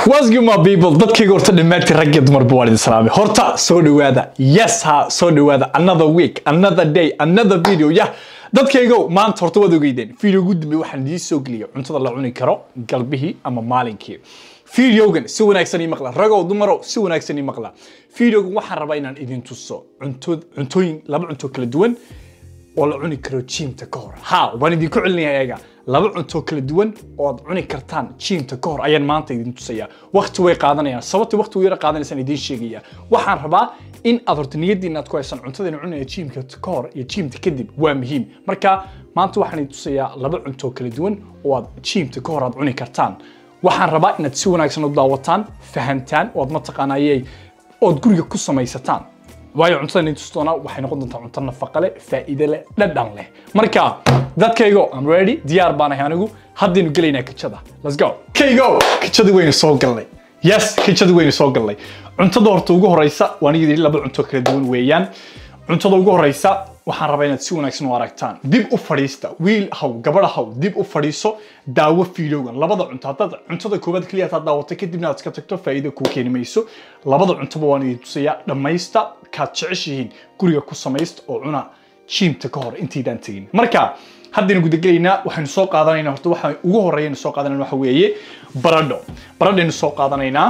What's good my people dadkayga horta dhammaantiin rag iyo dumarba waan idin salaamay horta soo dhawaada yes ha soo dhawaada another week another day another video yah dadkaygo maanta horta waad ogeydeen video ugu dambe waxaan idiin soo geliyay cuntada la cuni karo galbihii ama maalinkii videogan si wanaagsan ii maqla ragow dumarow si wanaagsan ii maqla videogan waxaan rabaa inaan idin tuso cunto cuntooyin laba cunto kala duwan oo la cuni karo jiimta ka hor ha waan idinku celinayaa eega laba cunto kala duwan oo aad cuni kartaan jiimta ka hor ayaan maanta idin tusayaa waqti way qaadanayaan sababta waqti u yara qaadanaysaan idiin sheegaya waxaan rabaa in aad horta niyadiina aad ku haysaan cuntadayna cunaya jiimka ka hor iyo jiimta kadib waa muhiim marka maanta waxaan idin tusayaa laba cunto kala duwan oo aad jiimta ka hor aad cuni kartaan waxaan rabaa inaad si wanaagsan u daawataan fahantaan oo aad mataqaanayay ood guriga ku samaysataan waayo cuntada idin tusi doonaa waxay noqon doontaa cunto nafaqo leh faa'iido leh dhadhan leh marka dadkaygo I'm ready diyaar baan ahay anigu haddaynu gelaynaa kajada let's go kaygo kajada waynu soo galnay yes kajada waynu soo galnay cuntada horta ugu horeysa waan idin laba cunto kala duwan weeyaan cuntada ugu horeysa waxaan rabaa inaad si wanaagsan u aragtaan dib u fadhiista wiil haw gabadha haw dib u fadhiiso daawo fiidowgan labada cunto haddaad cuntada koowaad keliya hadaad daawato kadibna aad iska tagto faa'iido kuu keeni mayso labada cuntoba waan idin tusayaa dhammaysta kaad jeceshihiin guriga ku samaysta oo cuna jiimta ka hor intaydaan tegin marka haddaynu gudagelaynaa waxaynu soo qaadanaynaa horta waxa ugu horreeyaynu soo qaadanayna waxa weeye baradho baradhaynu soo qaadanaynaa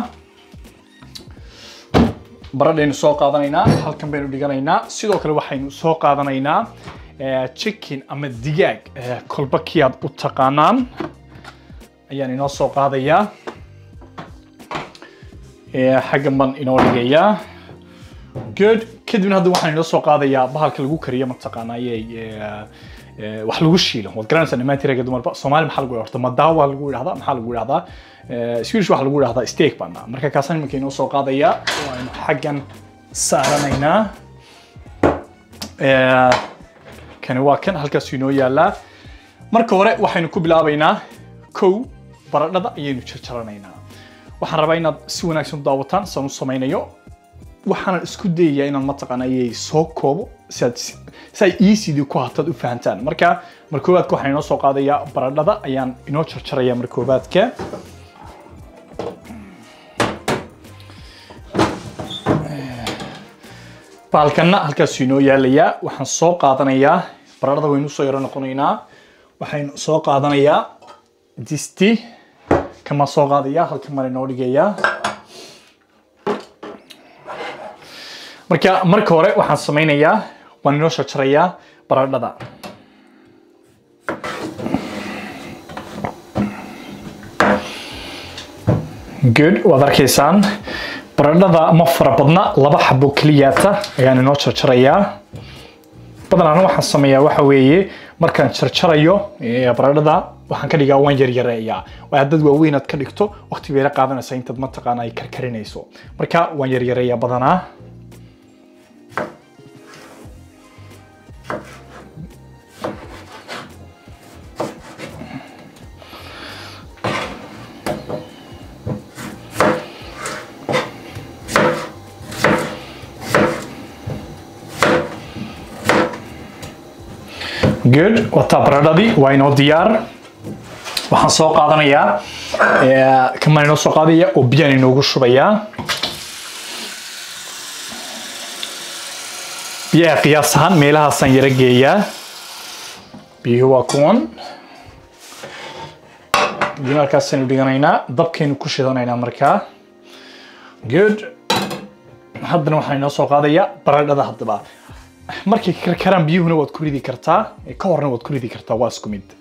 baradhaynu soo qaadanaynaa halkan baynu dhiganaynaa sidoo kale waxaynu soo qaadanaynaa chicken ama digaag kolba kii aad u taqaanaan ayaan inoo soo qaadayaa xaggan baan inoo dhigayaa good kadibna hadda waxaan inoo soo qaadayaa bahalka lagu kariyo mataqaanayay wax lagu shiilo waad garanaysaa dhammaantii ragga dumarba soomaali maxaa lagu horta madaawa lagu yidhahdaa maxaa lagu yidhahdaa swedish waxaa lagu yidhahdaa steak baan marka kaasaan iminka inoo soo qaadayaa waaynu xaggan saaranaynaa kani waa kan halkaas inoo yaalaa marka hore waxaynu ku bilaabaynaa kow baradhada ayaynu jarjaranaynaa waxaan rabaa inaad si wanaagsan u daawataan saan u samaynayo waxaanan isku dayayaa inaan mataqaanayay soo koobo si aad si ay easydi ku hataad u fahantaan marka mar koowaadka waxaan inoo soo qaadayaa baradhada ayaan inoo jarjarayaa mar koowaadka baalkanna halkaasuu inoo yaalayaa waxaan soo qaadanayaa baradhada waynu soo yaro noqonaynaa waxaynu soo qaadanayaa disti kamaa soo qaadayaa halkan baan inoo dhigayaa marka marka hore waxaan samaynayaa waan inoo jarjarayaa baradhada good waad arkaysaan baradhada ma fara badna laba xabo keliyaata ayaan inoo jarjarayaa badanaan waxaan sameeyaa waxa weeye markaan jarjarayo baradhada waxaan ka dhigaa waan yaryareeyaa waa haddaad waaweyn aad ka dhigto waqti bay la qaadanaysaa intaad mataqaana ay karkarinayso marka waan yaryareeyaa badanaa good wataa baradhadii waa inoo diyaar waxaan soo qaadanayaa kamaan inoo soo qaadaya oo biyaan inoogu shubayaa biyaha qiyaas ahaan meelahaasaan yara geeyaa biyuhu waa kuwan kadib halkaasaynu dhiganaynaa dabkaynu ku shidanaynaa markaa good haddana waxaan inoo soo qaadayaa baradhada haddaba markay karkaraan biyuhuna waad ku ridi kartaa ka horna waad ku ridi kartaa waa isku mid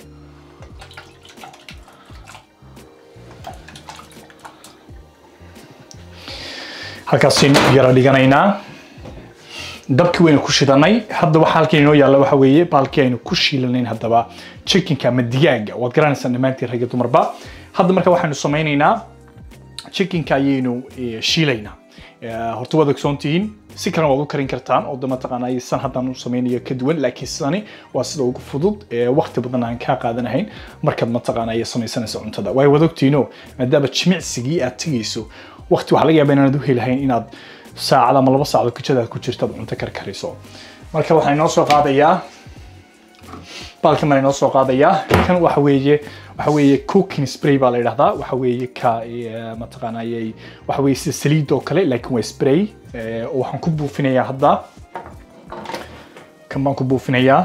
halkaasaynu yara dhiganaynaa dabkii waynu ku shidanay hadda waxa halkan inoo yaalla waxa weeye baalkii aynu ku shiilanayn haddaba chickenka ama digaaga waad garanaysaan dhammaantiin ragga dumarba hadda marka waxaynu samaynaynaa chickenka ayaynu shiilaynaa horta waad ogsoon tihiin si kalena waad u karin kartaan oo de mataqaanaa san haddaan u samaynayo ka duwan laakiin sidani waa sida ugu fudud waqti badan aan kaa qaadanahayn markaad mataqaanaa samaysanaysa cuntada waayo waad ogtiino maadaama jimicsigii aad tegayso waqti waxaa laga yaabaa inaanad u helahayn inaad saacad ama laba saacadood kujadaad ku jirto aad cunto karkariso marka waxaa inoo soo qaadayaa baalkan baan inoo soo qaadayaa kan waxa weeye waxa weeye cooking spray baa la yidhahdaa waxa weeye ka eh, mataqaanayay waxa weeye sida saliid oo kale laakiin waa spray eh, oo waxaan ku buufinayaa hadda kan baan ku buufinayaa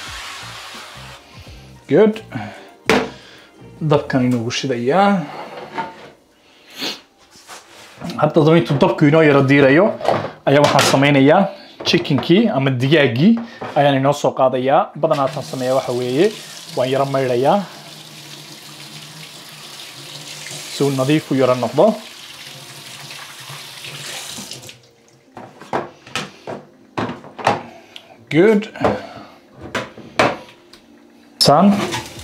good dabkan inoogu shidayaa hadda daba intuu dabku inoo yaro diirayo ayaa waxaan sameynayaa chickenkii ama digaaggii ayaan inoo soo qaadayaa badanaa taan sameeyaa waxa weeye waan yaro maydhayaa si uu nadiif u yaro noqdo good san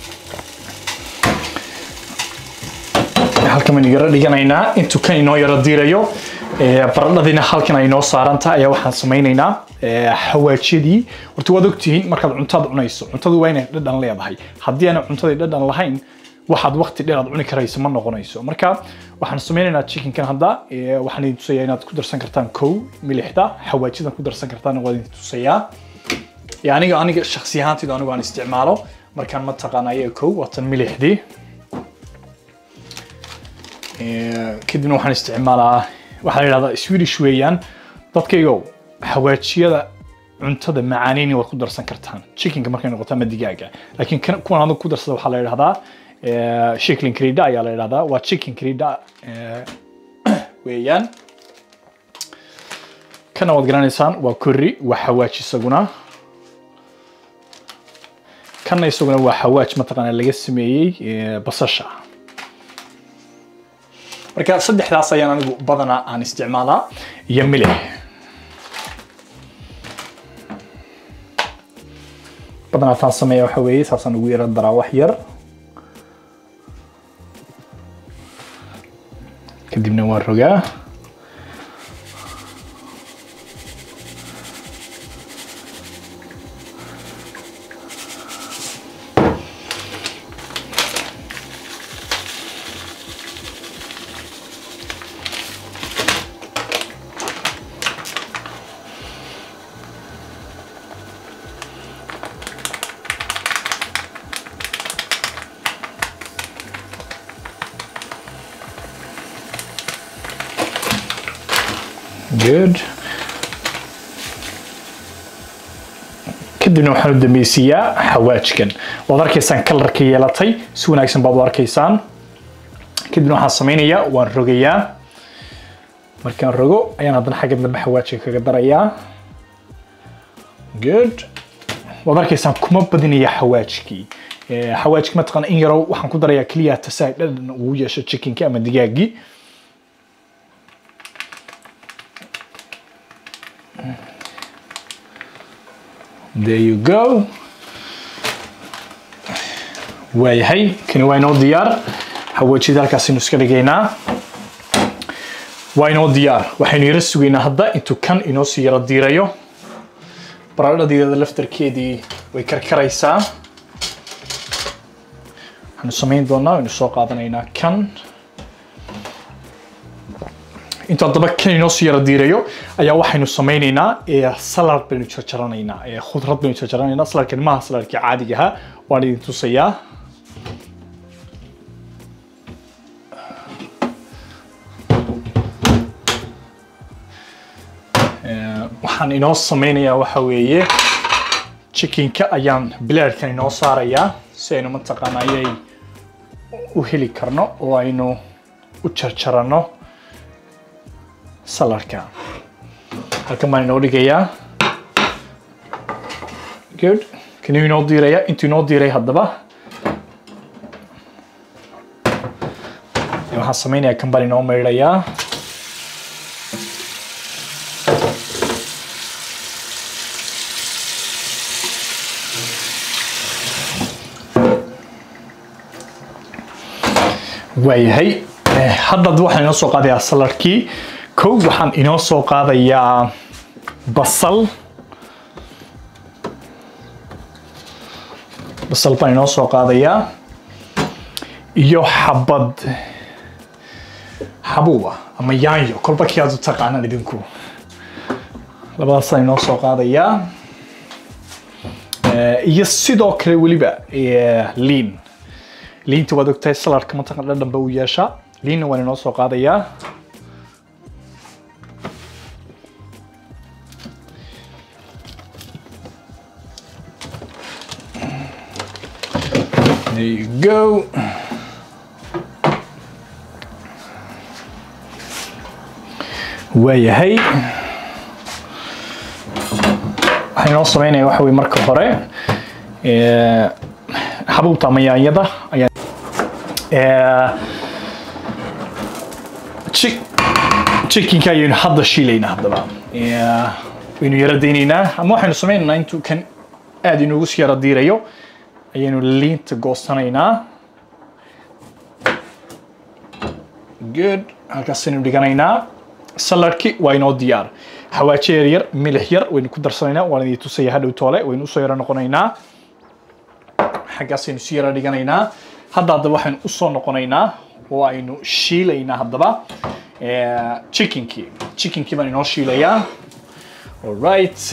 halkan baynu yaro dhiganaynaa intuu kan inoo yaro diirayo ee, baradhadiina halkan ay inoo saarantaha ayaa waxaan sameynaynaa ee, xawaajyadii horta waad ogtihiin markaad cuntaad cunayso cuntadu waa inay dhadhan leedahay haddii aanay cuntadii dhadhan lahayn waxaad waqti dheer aad cuni karayso ma noqonayso marka waxaan sameynaynaa chickenkan hadda ee, waxaan idin tusayaa inaad ku darsan kartaan kow milixda xawaajidan ku darsan kartaan waa idin tusayaa Ee, aniga aniga shakhsi ahaantayda anigu aan isticmaalo markaan mataqaana ayaga kow waatan milixdii Ee, kadibna waxaan isticmaalaa waxaa la yidhahdaa swedish weeyaan dadkaygo xawaajiyada cuntada macaaneyni waad ku darsan kartaan chickenka markay noqoto ama digaaga laakiin kan- kuwan adag ku darsada waxaa la yidhahdaa ee, chicken crida ayaa la yidhahdaa waa chicken crida ee, weeyaan kana waad garanaysaan waa curry waa xawaaj isaguna kana isaguna waa xawaaj mataqaana laga sameeyey ee, basasha marka saddexdaas ayaan anigu badanaa aan isticmaalaa iyo milix badanaa taan sameeya waxa weeye saasaan ugu yara daraa wax yar kadibna waan rogaa good kadibna waxaan u dambeysiiyaa xawaajkan waad arkaysaan kalarka yeelatay si wanaagsan baad u arkaysaan kadibna waxaan sameynayaa waan rogayaa markaan rogo ayaan haddana xagga dambe xawaajka kaga darayaa good waad arkaysaan kuma badinaya xawaajkii Eh, xawaajki mataqaana in yarow waxaan ku darayaa keliya tasaag dhadhan uu yeesho chickenki ama digaaggii There you go. waayahay kani waa inoo diyaar xawaajida halkaasaynu iska dhigaynaa waa inoo diyaar waxaynu yara sugaynaa hadda intuu kan inoo sii yara diirayo baradhadeeda laftarkeedii way karkaraysaa waxaanu samayn doonaa waynu soo qaadanaynaa kan intuu haddaba kan inoo sii yara diirayo ayaa waxaynu samaynaynaa ee salad baynu jarjaranaynaa ee khudrad baynu jarjaranaynaa saladkani maaha saladkii caadiga ahaa waan idin tusayaa Ee, waxaan inoo sameynayaa waxa weeye chickenka ayaan bilaadhkan inoo saarayaa si aynu mataqaana ayay u heli karno oo aynu u jarjarano saladka halkan baan inoo dhigayaa good kanuu inoo diiraya intuu inoo diiray haddaba waxaan sameynayaa kan baan inoo maydhayaa waayahay Eh, hadda waxaan inoo soo qaadayaa saladkii kow waxaan inoo soo qaadayaa basal basal baan inoo soo qaadayaa iyo xabad xabuuba ama yaanyo kolba kii aad u taqaanaan idinku labadaasaan inoo soo qaadayaa Eh, iyo sidoo kale weliba eh, liin liinta waad ogtahay saladka mataqan dhadhan ba u yeeshaa liinna waan inoo soo qaadayaa There you go. waayahay waxaan inoo sameynaya waxa weye marka hore eh, xabuubta ama yaanyada ayaa eh, chi- chickenka ayaynu hadda shiilaynaa haddaba Eh, waynu yara daynaynaa ama waxaynu sameynaynaa intuu kan aad inoogu sii yara diirayo ayaynu liinta goosanaynaa good halkaasaynu dhiganaynaa saladki waa inoo diyaar xawaajo yar yar milix yar waynu ku darsanaynaa waan idin tusaya hadhow toole waynu usoo yara noqonaynaa xaggaasaynu si yara dhiganaynaa hadda haddaba waxaynu usoo noqonaynaa oo aynu shiilaynaa haddaba eh, chickenkii chickenkii baan inoo shiilayaa alright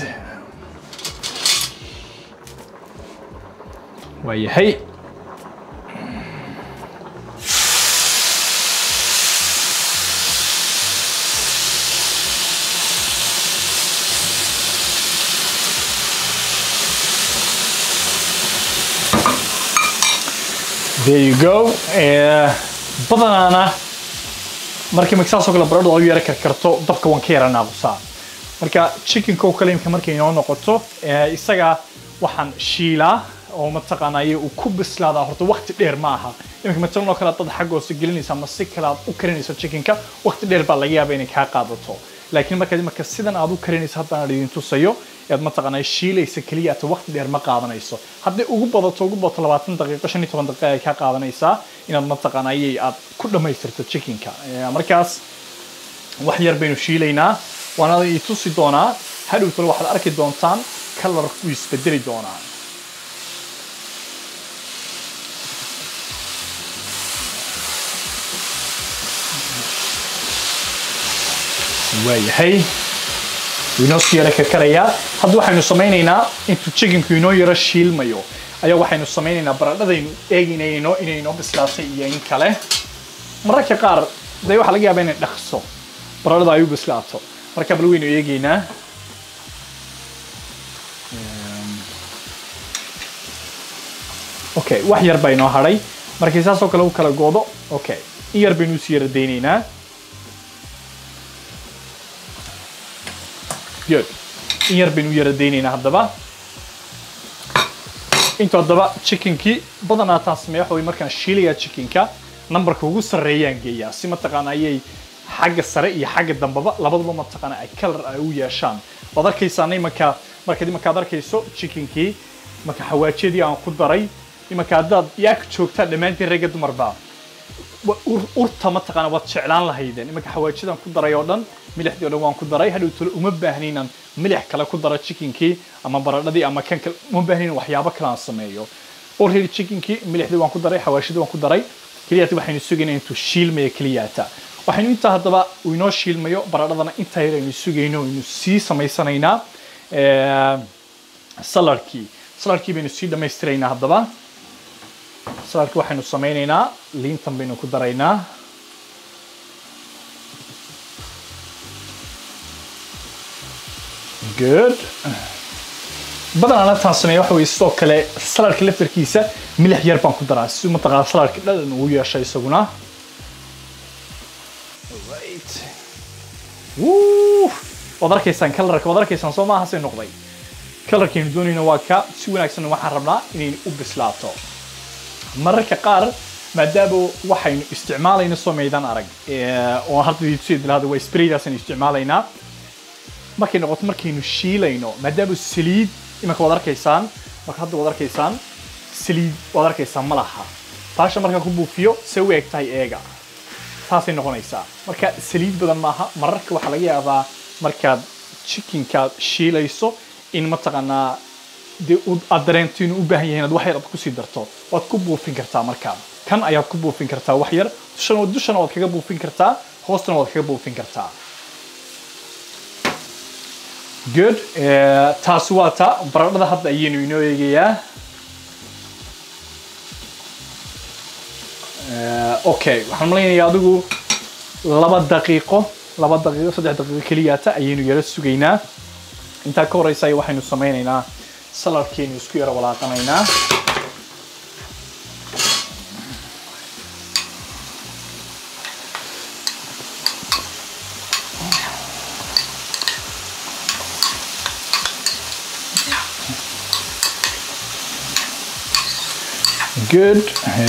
waayahay there you go Eh, badanaana markii marka saasoo kale baradhada u yara karkarto dabka waan ka yara naaqusaa marka chickenka oo kale imka markay inoo noqoto eh, isaga waxaan shiilaa oo mataqaanaaye uu ku bislaadaa horta waqti dheer ma aha imika matalan oo kale dad xaggoose gelinaysa ama si kale aad u karinayso chickenka waqti dheer baa laga yaaba inay kaa qaadato laakiin marka marka sidan aad u karinayso haddaan idin tusayo ead mataqaanaa shiilaysa keliya ata waqti dheer ma qaadanayso hadday ugu badato ugu badato labaatan daqiiqo shan iyo toban daqiiqa ay kaa qaadanaysaa inaad mataqaanaaye aad ku dhammaystirto chickenka Eh, markaas wax yar baynu shiilaynaa waana i tusi doonaa hadhow tole waxaad arki doontaan kalar wuu isbedeli doonaa waayahay wuu inoo sii yara karkarayaa hadda waxaynu samaynaynaa intuu chickenku inoo yaro shiilmayo ayaa waxaynu samaynaynaa baradhadaynu eegaynayno inay inoo bislaatay iyo in kale mararka qaar dee waxaa laga yaabaa inay dhaqso baradhada ay u bislaato marka bal waynu eegaynaa okay wax yar baa inoo hadhay markay saasoo kale u kala goodo okay in yar baynu usii yara daynaynaa good in yar baynu u yara daynaynaa haddaba intuu haddaba chickenkii badanaa taan sameeya waxa wey markaan shiilayaa chickenka numberka ugu sarreeyaan geeyaa si mataqaana ayay xagga sare iyo xagga dambaba labaduba mataqaana ay kalar ay u yeeshaan waad arkaysaa imanka markaad imankaad arkayso chickenkii marka xawaajiyadii aan ku daray imanka haddaad yaa joogtaa dhammaantiin ragga dumarba wa- ur- urta mataqaana waad jeclaan lahaydeen imanka xawaajidaan ku daray oo dhan milixdii oo dhan waan ku daray hadhow tole uma baahni inaan milix kale ku daro chickenkii ama baradhadii ama kan kale uma baahni in waxyaabo kale aan sameeyo already chickenkii milixdii waan ku daray xawaashidii waan ku daray keliyaata waxaynu sugaynaa intuu shiilmaya keliyaata waxaynu intaa haddaba uu inoo shiilmayo baradhadana intaa yar aynu sugayno aynu sii samaysanaynaa Eh, saladkii saladkii baynu sii dhammaystiraynaa haddaba saladkii waxaynu samaynaynaa liintan baynu ku daraynaa good badanaa taan sameeya waxa weye sidoo kale saladka laftarkiisa milix yar baan ku daraa si mataqaana saladka dhadhan uu yeesho isaguna right Woo! waad arkaysaan kalarka waad arkaysaan soo maaha say noqday kalarkaynu doonayna waa ka si wanaagsan waxaan rabnaa inay u bislaato mararka qaar maadaama waxaynu isticmaalayna soo maydaan arag eh, oo hadda idin dilahada waa spraydaasaynu isticmaalaynaa markay noqoto markaynu shiilayno maadaama saliid imanka waad arkaysaan marka hadda waad arkaysaan saliid waad arkaysaan ma laha baasha markaan ku buufiyo se u eg tahay eega taasay noqonaysaa marka saliid badan maaha mararka waxaa laga yaabaa markaad chickenkaad shiilayso in mataqaanaa dee u- aad dareento inuu u baahan yahay inaad wax yar aad kusii darto waad ku buufin kartaa markaa kan ayaad ku buufin kartaa wax yar dushana dushana waad kaga buufin kartaa hoostana waad kaga buufin kartaa good Eh, taasi waa ta baradhada hadda ayaynu inoo eegayaa okay waxaan malaynayaa adigu laba daqiiqo laba daqiiqo saddex daqiiqo keliyaata ayaynu yara sugaynaa intaa ka horeysa waxaynu sameynaynaa saladkeenu isku yara walaaqanaynaa good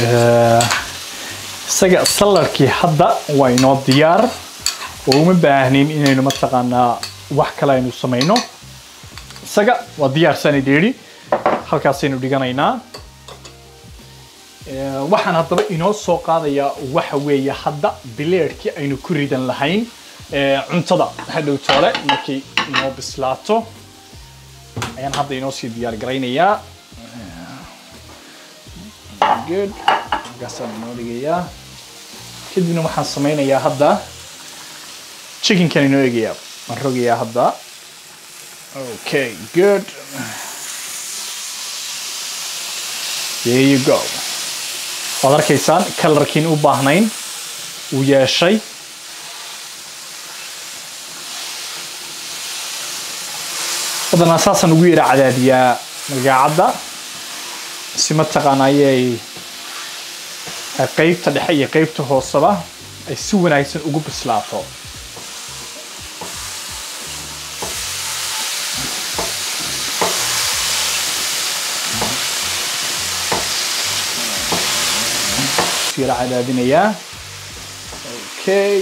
isaga saladkii hadda waa inoo diyaar oo uma baahnin inaynu mataqaanaa wax kale aynu samayno isaga waa diyaarsanay dheeri halkaasaynu dhiganaynaa waxaan haddaba inoo soo qaadayaa waxa weeye hadda bileedhkii aynu ku ridan lahayn cuntada hadhow toole markay inoo bislaato ayaan hadda inoo sii diyaar garaynayaa good markaasaan inoo dhigayaa kadibna waxaan sameynayaa hadda chickenkan inoo egayaa waan rogayaa hadda okay good there you go waad arkaysaan kalarkiin u baahnayn uu yeeshay badanaa saasaan ugu yara cadaadiyaa magaacadda si mataqaana ayay qaybta dhexe iyo qaybta hooseba ay si wanaagsan ugu bislaato yara cadaadinayaa okay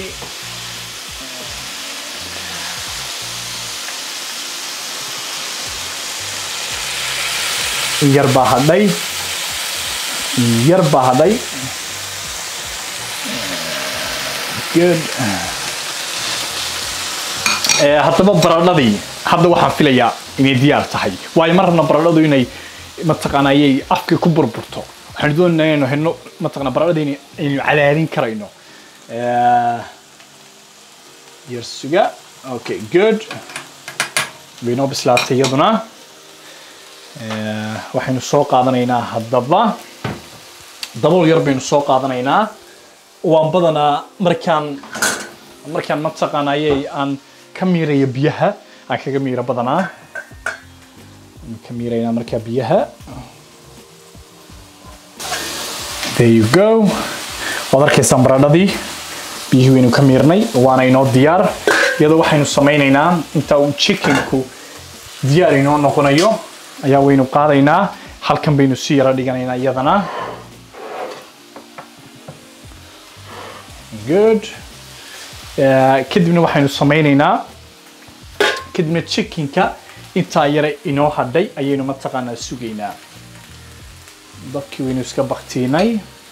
yar baa hadhay yar baa hadhay good haddaba baradhadii hadda waxaan filayaa inay diyaar tahay waayo ma rabna baradhadu inay mataqaana ayay afka ku burburto waxaanu doonaynaa inaynu helno mataqana baradhadii aynu cadaadin karayno yar suga okay good way noo bislaatay iyaduna waxaynu soo qaadanaynaa haddaba dabool yar baynu soo qaadanaynaa waan badanaa markaan markaan mataqaana ayay aan ka miirayo biyaha aan kaga miiro badanaa ka miiraynaa markaa biyaha there you go waad arkaysaan baradhadii biyihii waynu ka miirnay waana inoo diyaar iyadoo waxaynu samaynaynaa inta uu chickenku diyaar inoo noqonayo ayaa waynu qaadaynaa halkan baynu si yara dhiganaynaa iyadana good kadibna waxaynu samaynaynaa kadibna chickenka intaa yare inoo hadhay ayaynu mataqaanaa sugaynaa dabkii waynu iska baktiinay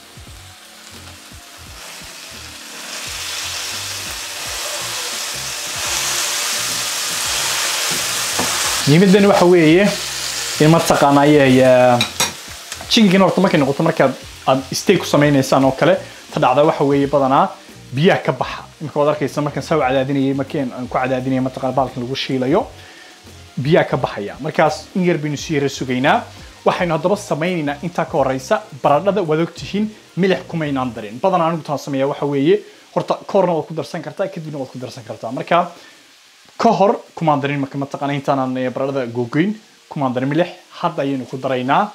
muhiimadani waxa weeye in mataqaana ayay chickenkan horta markay noqoto markaad aad steak ku samaynaysaan oo kale ta dhacda waxa weeye badanaa biyaha ka baxa imika waad arkaysa markaan saa u cadaadinayay markii aan ku cadaadinaya mataqana baalkan lagu shiilayo biyaha ka baxaya markaas in yar baynu si yara sugaynaa waxaynu haddaba samaynaynaa intaa ka horeysa baradhada waad ogtihiin milix kumaynaan darin badanaa anigu taan sameeya waxa weeye horta ka horna waad ku darsan kartaa kadibna waad ku darsan kartaa marka ka hor kumaan darin marka mataqaana intaanaan baradhada googoyn kumaan darin milix hadda ayaynu ku daraynaa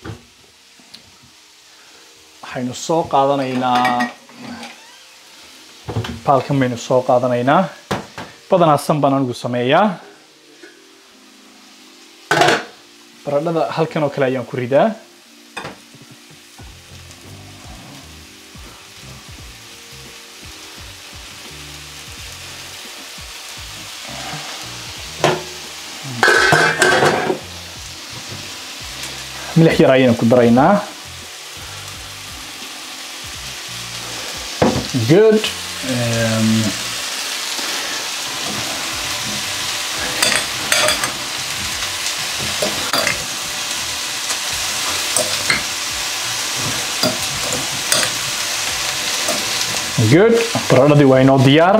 waxaynu soo qaadanaynaa baalkan baynu soo qaadanaynaa badanaa san baan anigu sameeyaa baradhada halkan oo kale ayaan ku ridaa milix yar ayaynu ku daraynaa good um, good baradhadii waa inoo diyaar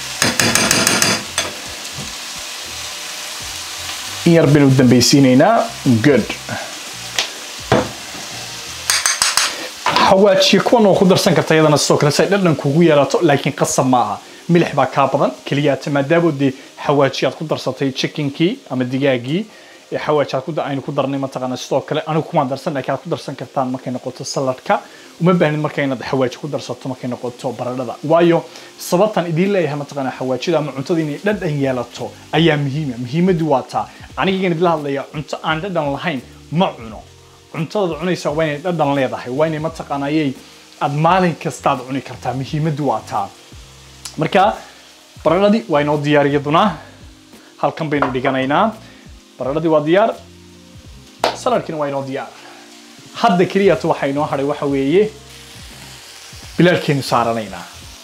in yar baynu dambaysiinaynaa good xawaajiye kuwan oo ku darsan karta iyadana sidoo kale si ay dhadhan kugu yeelato laakiin qasab ma aha milix baa kaa badan keliyaata maadaama dee xawaaji aad ku darsatay chickenkii ama digaagii ee xawaaji aad ku da- aynu ku darnay mataqaana sidoo kale anigu kuma darsan laakiin aad ku darsan kartaan markay noqoto saladka uma baahnid marka inaad xawaaji ku darsato markay noqoto baradhada waayo sababtan idiin leeyahay mataqaana xawaajida ama cuntada inay dhadhan yeelato ayaa muhiima muhiimaddu waa taa aniga idila hadlaya cunto aan dhadhan lahayn ma cuno cuntadaad cunaysa waa inay dhadhan leedahay waa inay mataqaanayay aad maalin kastaad cuni kartaa muhiimaddu waa taa marka baradhadii waa inoo diyaar iyaduna halkan baynu dhiganaynaa baradhadii waa diyaar saladkina waa inoo diyaar hadda keliyata waxaa inoo hadhay waxa weeye bilaalkeenu saaranaynaa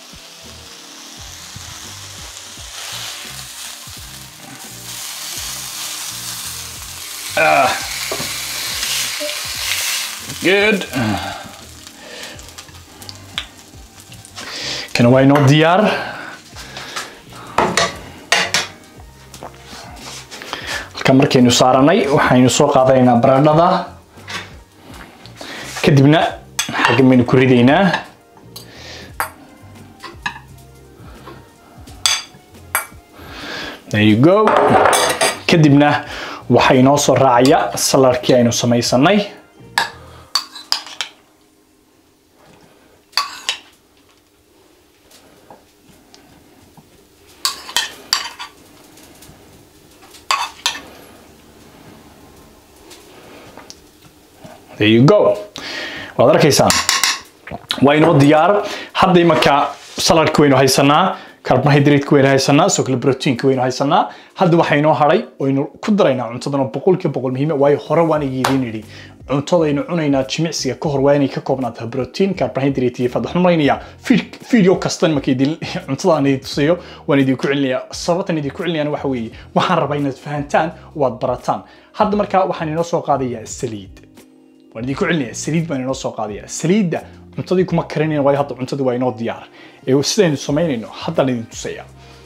Ah. Good. Kan waa inoo diyaar halkan markaynu saaranay waxaynu soo qaadanaynaa baradhada kadibna xaggan baynu ku ridaynaa there you go kadibna waxaa inoo soo raacaya saladkii aynu samaysanay there you go waad arkaysaan waa inoo diyaar hadda imanka saladka waynu haysanaa carbohydrate waynu haysanaa sidoo kale proteinka waynu haysanaa hadda waxaa inoo hadhay waynu ku daraynaa cuntadana boqolkiiba boqol muhiima waayo hore waan idiin idhi cuntadaynu cunaynaa jimicsiga ka hor waa inay ka koobnaataa protein carbohydrate iyo fat waxaan malaynayaa video kasta marka idin cuntada aan idin tusayo waan idinku celinayaa sababtan idinku celinayana waxa weeye waxaan rabaa inaad fahantaan oo aad barataan hadda markaa waxaan inoo soo qaadayaa saliid waan idinku celinaya saliid baan inoo soo qaadaya saliidda cuntadii kuma karinayna waayo hadda cuntadii waa inoo diyaar ee sidaynu samaynayno haddaan idin tusaya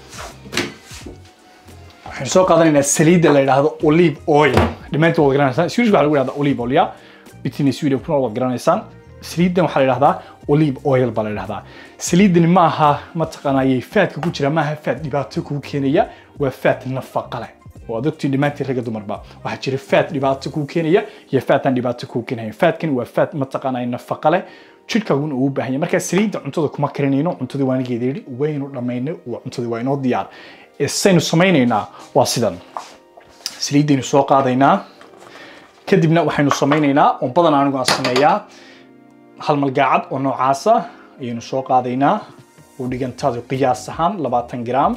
waxaynu soo qaadanaynaa saliidda la yidhaahdo olive oil dhammaantood waad garanaysaan swedish waxaa lagu yidhahdaa olive oil ya bitini sweden kuna waad garanaysaan saliiddan waxaa la yidhahdaa olive oil baa la yidhahdaa saliiddani ma aha mataqaanayay faadka ku jira ma aha faad dhibaato kuu keenaya waa faad nafaqa leh waad ogtiin dhammaantiin ragga dumarba waxaa jira faad dhibaato kuu keenaya iyo faad aan dhibaato kuu keenayn faadkan waa faad mataqaanay nafaqa leh jidhkaaguna uu u baahan yahay marka saliidda cuntada kuma karinayno cuntadii waa anigeeda yidhi waynu dhammaynay waa cuntadii waa inoo diyaar ee saynu samaynaynaa waa sidan saliiddaynu soo qaadaynaa kadibna waxaynu samaynaynaa oo badan anigu aan sameeyaa hal malgaacad oo noocaasa ayaynu soo qaadaynaa oo dhigantaadu qiyaas ahaan labaatan gram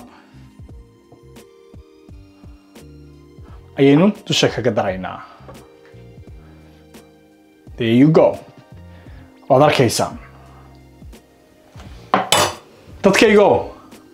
ayaynu dusha kaga daraynaa there you go waad arkaysaan dadkaygo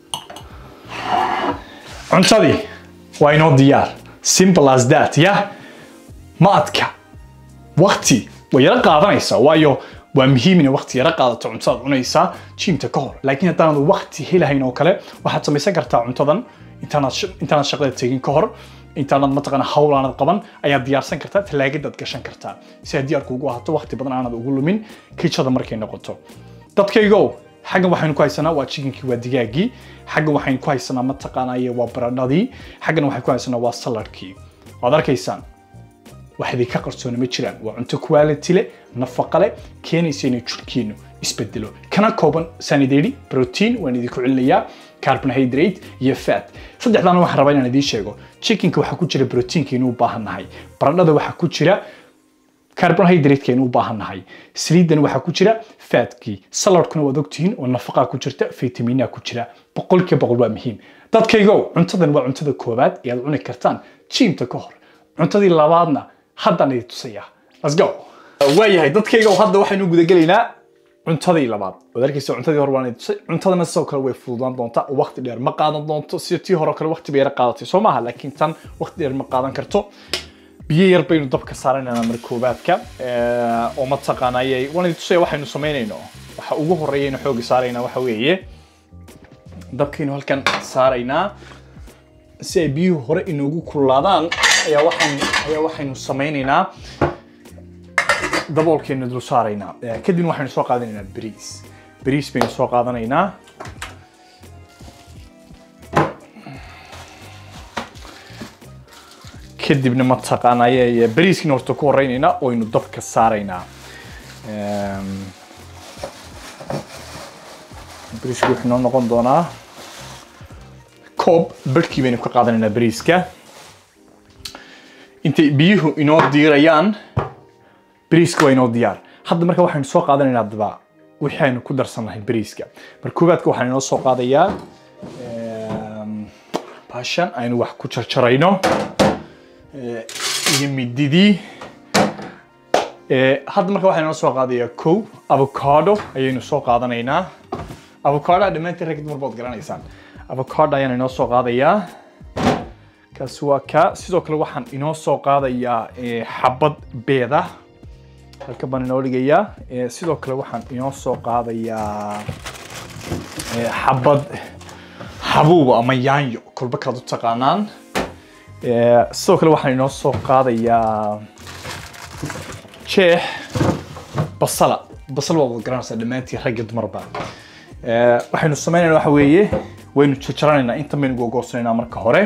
cuntadii waa inoo diyaar simple as that ya ma adka wakti way yaro qaadanaysaa waayo waa muhiim inay wakti yaro qaadato cuntadaad cunaysaa jiimta ka hor laakiin haddaanad wakti helahayn oo kale waxaad samaysan kartaa cuntadan intaanaad sh- intaanaad shaqada tegin ka hor intaanad mataqaana hawl aanad qaban ayaad diyaarsan kartaa talaagadaad gashan kartaa si ay diyaarku ugu ahaato waqti badan aanad ugu lumin kijada markay noqoto dadkaygo xaggan waxaynu ku haysanaa waa chickenkii waa digaagii xaggan waxaynu ku haysanaa mataqaanaaye waa baradhadii xaggan waxaynu ku haysanaa waa saladkii waad arkaysaan wax idinka qarsoona ma jiraan waa cunto quality leh nafaqa leh keenaysa inay jirhkiinu isbedelo kana kooban sanideri protein waan idinku celinayaa carbohydrate iyo fat saddexdaana waxaan rabaa inaan idiin sheego chickenka waxaa ku jira proteinkeenu u baahan nahay baradhada waxaa ku jira carbohydrate-keenu u baahan nahay saliidan waxaa ku jira fatkii saladkuna waad ogtihiin oo nafaqaa ku jirta fitaminaa ku jira boqolkiiba boqol waa muhiim dadkaygo cuntadan waa cuntada koowaad ee aad cuni kartaan jiimta ka hor cuntadii labaadna haddaan idin tusaya let's go waayahay dadkaygo hadda waxaynu gudagelaynaa cuntadii labaad waad arkaysa cuntadii hore waan idin tusay cuntadana sidoo kale way fududaan doontaa oo waqti dheer ma qaadan doonto sida tii hore oo kale waqti bay yara qaadatay soo maaha laakiin tan waqti dheer ma qaadan karto biyo yar baynu dabka saaranaynaa mar koobaadka oo mataqaanayay waan idin tusaya waxaynu samaynayno waxa ugu horeeyaynu xooga saaraynaa waxa weeye dabkaynu halkan saaraynaa si ay biyuhu hore inoogu kululaadaan ayaa waxaynu ayaa waxaynu samaynaynaa daboolkeena dul saaraynaa Eh, kadibna waxaynu soo qaadanaynaa bariis bariis baynu soo qaadanaynaa kadibna mataqaanaa bariiskina horta ku horeynaynaa oynu dabka saaraynaa Em, bariisku wuxuu noo noqon doonaa koob barhkii baynu ka qaadanaynaa bariiska intay biyuhu inoo diirayaan bariiska waa inoo diyaar hadda marka waxaynu soo qaadanaynaa daba wixii aynu ku darsannahay bariiska marka koobaadka waxaan inoo soo qaadayaa em, baashan aynu wax ku jarjarayno eh, iyo mididii Eh, hadda marka waxaan inoo soo qaadayaa kow avocado ayaynu soo qaadanaynaa avocado dhammaantiin rag dumar baad garanaysaan avocado ayaan inoo soo qaadayaa kaasi waa ka sidoo kale waxaan inoo soo qaadayaa eh, xabad beeda halka baan inoo dhigayaa Eh, sidoo kale waxaan inoo soo qaadayaa eh, xabad habuub ama yaanyo kolba kaad u taqaanaan Eh, sidoo kale waxaan inoo soo qaadayaa jeex basala basal waa wada garanaysaa dhammaantiin ragga dumarba Eh, waxaynu sameynayna waxa weeye waynu jarjaranaynaa inta baynu gogoosanaynaa marka hore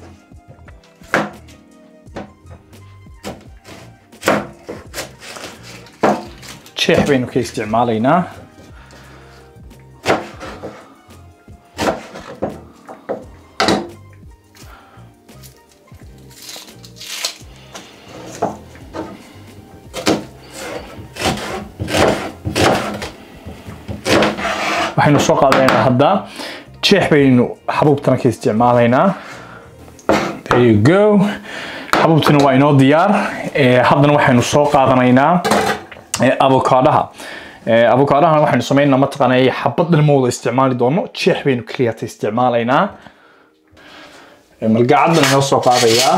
jeex baynu ka isticmaalaynaa waxaynu soo qaadanaynaa hadda jeex baynu xabuubtana ka isticmaalaynaa there you go xabuubtuna waa inoo diyaar Eh, haddana waxaynu soo qaadanaynaa eh, avokaadaha Eh, avokaadahana waxaynu sameynaa mataqaanaa xabad dhan ma wada isticmaali doono jeex baynu keliyata isticmaalaynaa Eh, malgacaddan inoo soo qaadayaa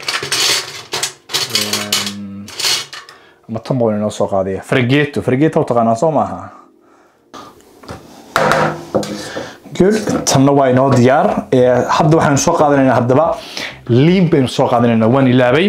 Em, ama tan baan inoo soo qaadaya fargeeto fargeeto u taqaanaa soo maaha good tanna waa inoo diyaar Eh, hadda waxaanu soo qaadanaynaa haddaba liin baynu soo qaadanaynaa waan ilaabay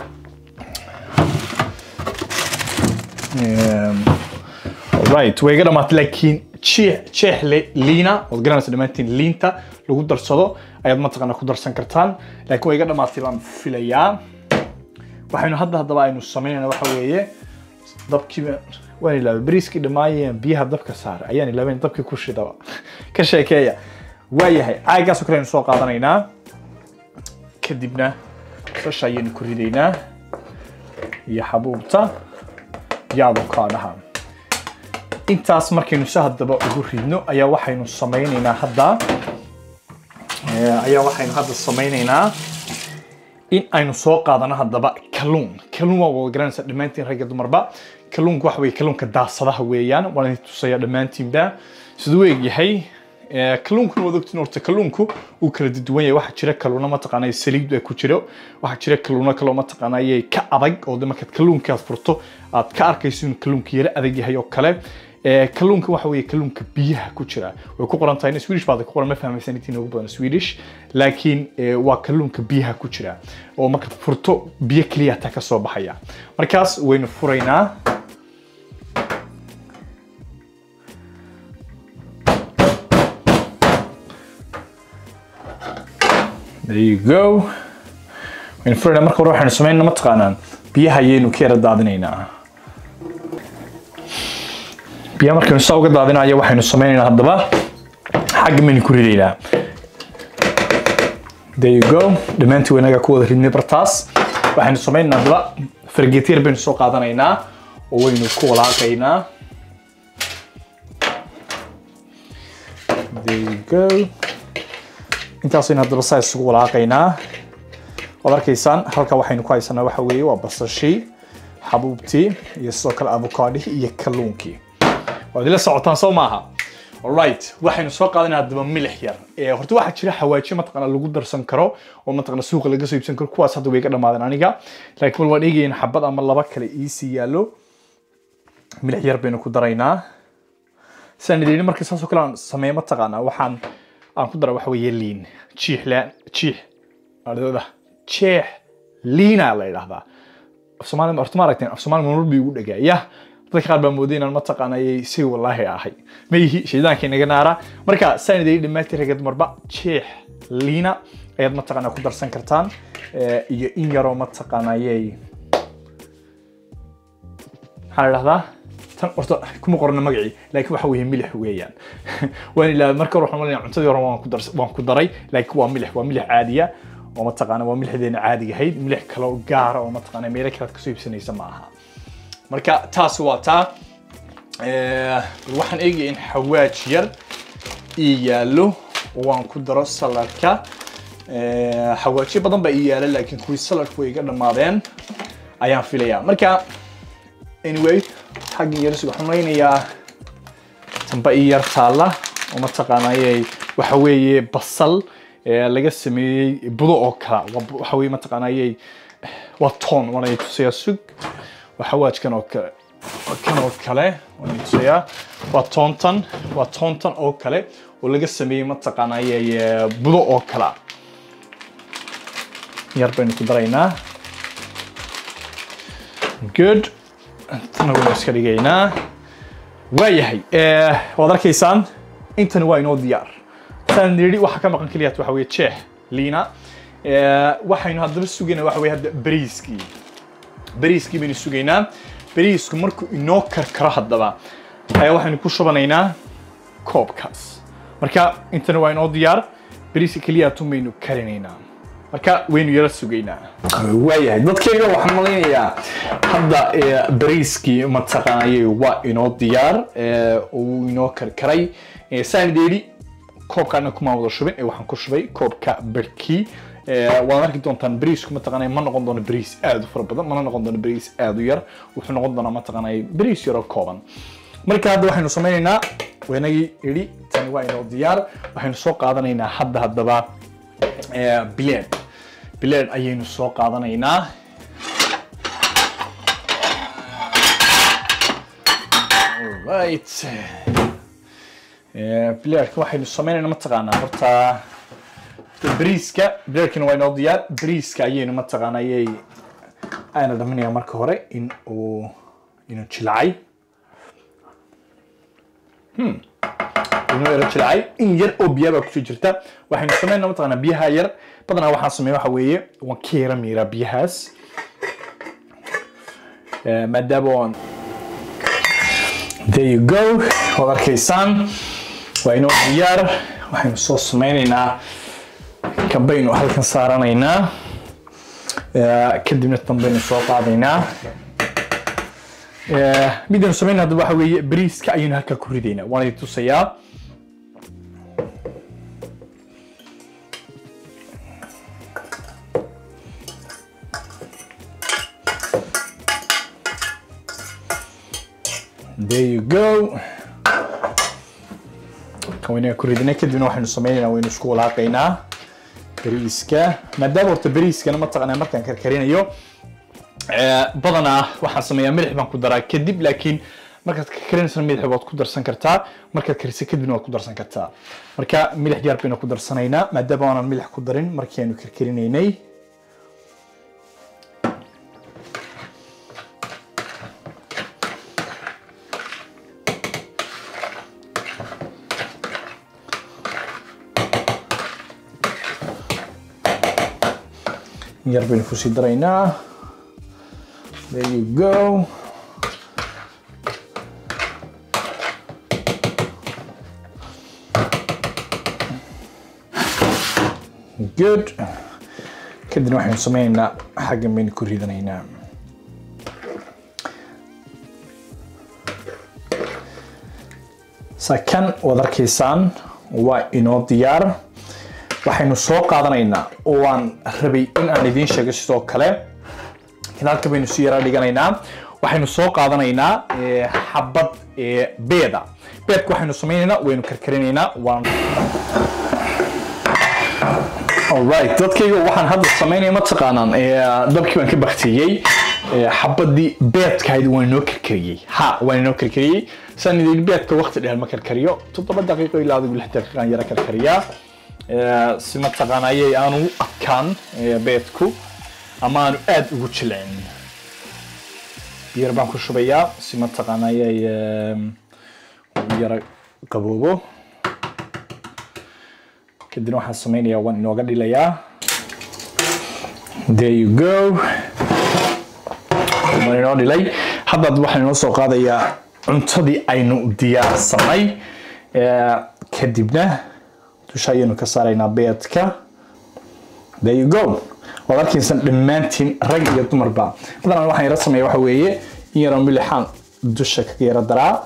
Em, right way iga dhamaatay laakiin jeex jeex le- liina waad garanaysa dhammaantiin liinta lagu darsado ayaad mataqaana ku darsan kartaan laakiin way iga dhamaatay baan filayaa waxaynu hadda haddaba aynu samaynayna waxa weeye dabkiiba waan ilaabay bariiskii dhammaayeen biyaha dabka saar ayaan ilaabayn dabkii ku shidaba ka sheekeeya waayahay caagaasoo kale aynu soo qaadanaynaa kadibna sasha ayaynu ku ridaynaa iyo xabuubta iyo avokaadhaha intaas markaynu si haddaba ugu ridno ayaa waxaynu samaynaynaa hadda eh, ayaa waxaynu hadda samaynaynaa in aynu soo qaadano haddaba kalluun kalluun waa wada garanaysa dhammaantiin ragga dumarba kalluunku waxa weye kalluunka daasadaha weeyaan waan idin tusaya dhammaantiinba siduu u egyahay Eh, kalluunkuna waad ogtiin horta kalluunku uu kala duwan yahay waxaa jira kalluuna mataqaanaa saliid ay ku jiro waxaa jira kalluuna kaloo mataqaanaa ka adag oo de markaad kalluunka aad furto aad ka arkayso inuu kalluunka yara adag yahay oo kale Eh, kalluunka waxa weeye kalluunka biyaha ku jira way ku qoran tahay in swedish baad ku qoran ma fahmaysan intii ugu badan swedish laakiin eh, waa kalluunka biyaha ku jira oo markaad furto biyo keliya taa ka soo baxaya markaas waynu furaynaa there you go waynu furaynaa marka hore waxaynu samaynaa mataqaanaan biyaha ayaynu ka yara daadinaynaa biyaha markaynu saa uga daadinayo waxaynu sameynaynaa haddaba xagga maynu ku ridaynaa there you go dhammaantii wanaga ku wada ridnay bartaas waxaynu sameynaynaa haddaba fargeetyar baynu soo qaadanaynaa oo waynu ku walaaqaynaa there you go intaasaynu haddaba saa isugu walaaqaynaa waad arkaysaan halka waxaynu ku haysanaa waxa weeye waa basashii xabuubtii iyo sidoo kale avokaadihii iyo kalluunkii waad ila socotaan soo maaha alright waxaynu soo qaadanaa haddaba milix yar ee horta waxaa jira xawaajiyo mataqaana lagu darsan karo oo mataqaana suuqa laga soo iibsan karo kuwaas hadda way ka dhamaadeen aniga laakiin bal waan eegayn xabad ama laba kale iisii yaallo milix yar baynu ku daraynaa sidaan idin markii saasoo kale aan sameeyo mataqaana waxaan aan ku dara waxa weeye liin jiix la jiix adada jeex liina la yidhaahdaa af soomaali horta ma aragteen af soomaali marmar bii ugu dhagaa yah dadka qaar baa mooday inaan mataqaanayay si wallaahi ahay mayhi shaydaankii naga naara marka saan idin dhammaantiin ragga dumarba jeex liina ayaad mataqaanaa ku darsan kartaan Eh, iyo in yaroo mataqaanayay maxaa la dhahdaa tan horta kuma qorna magacii laakiin waxa weeye milix weeyaan waan ilaa marka hore waxaan malinaya cuntadii hore waan ku dars- waan ku daray laakiin waa milix waa milix caadiya oo mataqaana waa milixdeena caadiga ahayd milix kale oo gaara oo mataqaana meelo kale aad kasoo iibsanaysa ma aha marka taas waa taa Eh, waxaan eegaya in xawaaj yar ii yaallo oo waan ku daro saladka Eh, xawaajyo badan baa ii yaala laakiin kuwii saladku way iga dhammaadeen ayaan filayaa marka anyway xagga yar waxaan malaynayaa tamba ii yar taalla oo mataqaanayay waxa weeye basal ee laga sameeyey budo oo kala Waa bu- waxa weeye mataqaanayay waa toon waana i tusayaa sug waa xawaajkan oo kale waa kan oo kale waana i tusayaa waa toontan waa toontan oo kale oo laga sameeyey mataqaanayay ee, budo oo kala yar baynu ku daraynaa good tana waynu iska dhigaynaa waayahay eh, waad arkaysaan intani waa inoo diyaar saan nidhi waxa ka maqan keliyaat waxa weeye jeex liina Eh, waxaynu haddaba sugaynaa waxa weye hadda bariiskii bariiskii baynu sugaynaa bariisku markuu inoo karkaro haddaba ayaa waxaynu ku shubanaynaa koobkaas marka intana waa inoo diyaar bariiska keliyaatun baynu karinaynaa marka waynu yara sugaynaa waayahay dadkayga waxaan malaynayaa hadda eh, bariiskii mataqaanayay waa inoo diyaar eh, uu inoo karkaray Eh, saan idhi koobkaana kuma wada shubin ee waxaan ku shubay koobka barkii Eh, waad arki doontaan bariisku mataqaanay ma noqon doono bariis aad u fara badan mana noqon doono bariis aad u yar wuxuu noqon doonaa mataqaanay bariis yaroo kooban marka hadda waxaynu sameynaynaa waynagii idhi tani waa inoo diyaar waxaynu soo qaadanaynaa hadda haddaba eh, bileed bileed ayaynu soo qaadanaynaa right bileedka waxaynu sameynaynaa mataqaanaa horta bariiska bileedkana waa inoo diyaar bariiska ayaynu mataqaanaa ayay ayna dhaminayaa marka hore in uu inuu jilacay inuu yaro jilacay in yar oo biyaa baa kusoo jirta waxaynu sameynaa mataqaanaa biyaha yar badanaa waxaan sameeya waxa weeye waan ka yara miiraa biyahaas Eh, maadaama waan there you go waad arkaysaan waa inoo diyaar waxaynu soo sameynaynaa kambaynu halkan saaranaynaa Eh, kadibna dambaynu soo qaadaynaa Eh, midaynu sameynaa hadda waxa weeye bariiska ayaynu halkaa ku ridaynaa waan idin tusayaa there you go kan waynaga ku ridinay kadibna waxaynu sameynaynaa waynu isku walaaqaynaa bariiska maadaama horta bariiskana mataqaanaa markaan karkarinayo eh, badanaa waxaan sameeyaa milix baan ku daraa kadib laakiin markaad karkarinayso milix waad ku darsan kartaa markaad kariso kadibna waad ku darsan kartaa marka milix yar baynu ku darsanaynaa maadaama aanan milix ku darin markii aynu karkarinaynay yar baynu kusii daraynaa there you go good kadibna waxaynu sameynaynaa xaggan baynu ku ridanaynaa sakan waad arkaysaan waa inoo diyaar waxaynu soo qaadanaynaa oo waan rabay in aan idiin sheego sidoo kale kanaalka baynu si yaraa dhiganaynaa waxaynu soo qaadanaynaa eh, xabad eh, beeda beedka waxaynu sameynaynaa waynu karkarinaynaa waan alright dadkayga waxaan hadda sameynaya mataqaanaan eh, dabkii baan ka baktiyey eh, xabadii beedkahayd waan inoo karkariyey ha waan inoo karkariyey saan idin beedka waqti dheer ma karkariyo toddoba daqiiqo ilaa adigu lix daqiiqaan yara karkariyaa Eh, si mataqaana ayay aanu u adkaan eh, beedku ama aanu aad ugu jilcin biyar baan ku shubayaa si mataqaana ayay u yara qaboobo kadibna waxaan sameynayaa waan inooga dhilayaa there you go waan inoo dhilay haddaad waxaan inoo soo qaadayaa cuntadii aynu diyaarsanay kadibna dusha ayaynu ka saaraynaa beedka there you go waad arkaysan dhammaantiin rag iyo dumarba haddana waxaan yara sameeya waxa weeye in yaroo milixaan dusha kaga yara daraa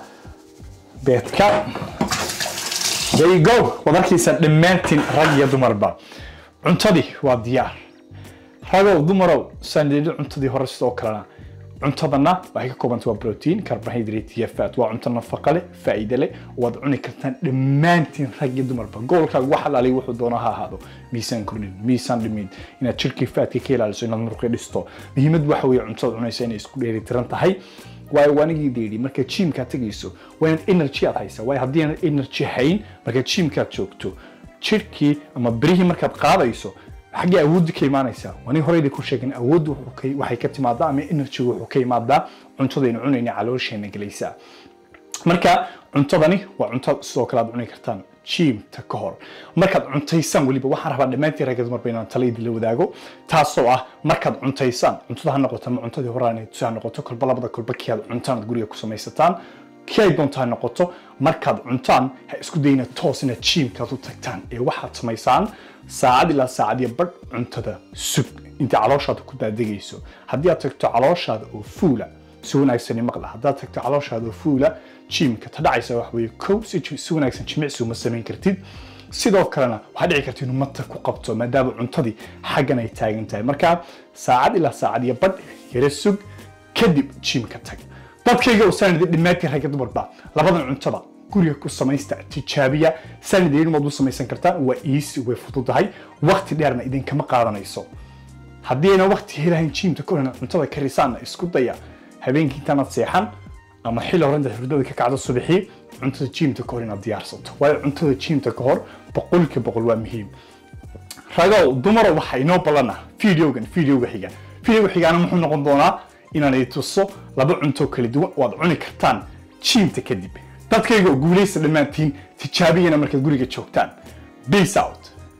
beedka there you go waad arkaysan dhammaantiin rag iyo dumarba cuntadii waa diyaar ragow dumarow saan idhi cuntadii hore sidoo kalena cuntadana waxay ka koobanta waa protein carbohydrate iyo fat waa cunto nafaqa leh faa'iide leh waad cuni kartaan dhammaantiin rag iyo dumarba goolkaaga wax alaaliy wuxuu doona ha ahaado miisaan kordhin miisaan dhimin inaad jirkii faatka ka ilaaliso inaad muruqi dhisto muhiimad waxa weeye cuntada cunaysa inay isku dheelitiran tahay waayo waanigii deedhi marka jiimkaad tegayso waa inaad energy aad haysa waayo haddii aanad energy hayn marka jiimkaad joogto jirkii ama birihii markaad qaadayso xaggee awooddu ka imaanaysaa wani horeyda ku sheegin awooddu waxay ka timaadaa ama energy wuxuu ka imaadaa cuntadaynu cunayna caloosheena gelaysaa marka cuntadani waa cunto sidoo kale aad cuni kartaan jiimta ka hor markaad cuntaysaan weliba waxaan rabaa dhammaantiin ragga dumarba inaan tala idinla wadaago taasoo ah markaad cuntaysaan cuntada ha noqoto ama cuntadii horaan ha noqoto kolba labada kolba kii aad cuntaan aad guriga ku samaysataan kii ay doonta ha noqoto markaad cuntaan ha isku dayna toos inaad jiimkaad u tagtaan ee waxaad samaysaan saacad ilaa saacad iyo badh cuntada sug inta calooshaada ku daadegayso haddii aad tagto calooshaada oo fuula si wanaagsani maqla haddaad tagto calooshaada oo fuula jiimka ta dhacaysa wax weeye kow si si wanaagsan jimicsi uma samayn kartid sidoo kalena waxaa dhici karta inuu mata ku qabto maadaama cuntadii xaggan ay taagan tahay marka saacad ilaa saacad iyo badh yara sug kadib jiimka tag dadkayga oo saanidi dhammaantiin ragga dumarba labadan cuntada guriga ku samaysta tijaabiya saanideen waad u samaysan kartaan waa easy way fududahay waqti dheerna idinkama qaadanayso haddii ayna waqti helahayn jiimta ka horena cuntada karisaanna isku daya habeenkii intaanaad seexan ama xilli hore intaad hurdada ka kacdo subaxii cuntada jiimta ka hor inaad diyaarsato waayo cuntada jiimta ka hor boqolkiiba boqol waa muhiim ragow dumaro waxaa inoo ballana videogan videoga xiga videoga xigaana muxuu noqon doonaa inaan i tuso laba cunto kala duwan oo aad cuni kartaan jiimta kadib dadkayga oo guulaysta dhammaantiin tijaabiyana markaad guriga joogtaan peace out